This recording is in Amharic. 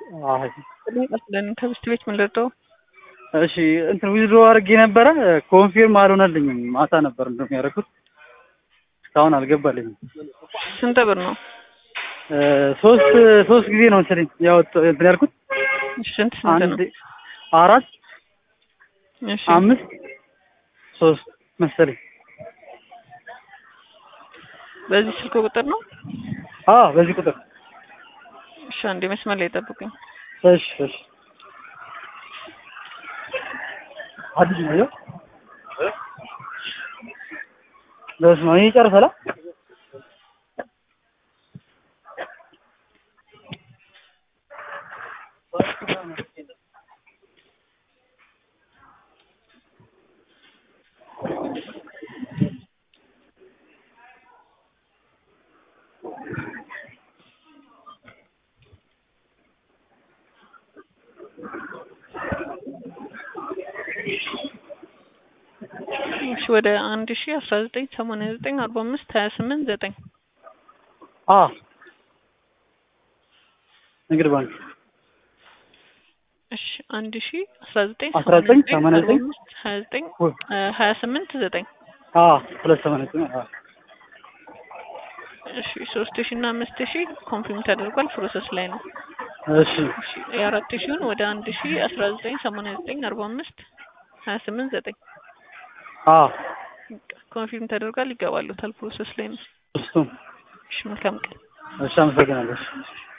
አይ ቀጥለን ከብስት ቤት ምን ልርዳው? እሺ እንትን ዊዝድሮ አድርጌ ነበረ ኮንፊርም አልሆነልኝም። ማታ ነበር እንደውም ያደረኩት እስካሁን አልገባልኝም። ስንት ብር ነው? እ ሶስት ሶስት ጊዜ ነው እንትን ያወጣ እንትን ያልኩት እሺ፣ ስንት ስንት ነው? አንድ አራት እሺ አምስት ሶስት መሰለኝ። በዚህ ስልክ ቁጥር ነው? አዎ በዚህ ቁጥር እሺ፣ አንዴ መስመር ላይ ጠብቁኝ። እሺ እሺ አዲስ ነው ይኸው በስመ አብ ይሄ ጨርሰላ እሺ ወደ አንድ ሺ አስራ ዘጠኝ ሰማንያ ዘጠኝ አርባ አምስት ሀያ ስምንት ዘጠኝ አ ንግድ ባንክ እሺ አንድ ሺ አስራ ዘጠኝ አስራ ዘጠኝ ሰማንያ ዘጠኝ አርባ አምስት ሀያ ዘጠኝ ወይ ሀያ ስምንት ዘጠኝ አ ሁለት ሰማንያ ዘጠኝ አ እሺ ሶስት ሺ እና አምስት ሺ ኮንፊርም ተደርጓል ፕሮሰስ ላይ ነው። እሺ እሺ የአራት ሺውን ወደ አንድ ሺ አስራ ዘጠኝ ሰማንያ ዘጠኝ አርባ አምስት ሀያ ስምንት ዘጠኝ አ ኮንፊርም ተደርጓል ይገባሉታል ፕሮሰስ ላይ ነው። እሱም እሺ መልካም ቀን። እሺ አመሰግናለሁ። እሺ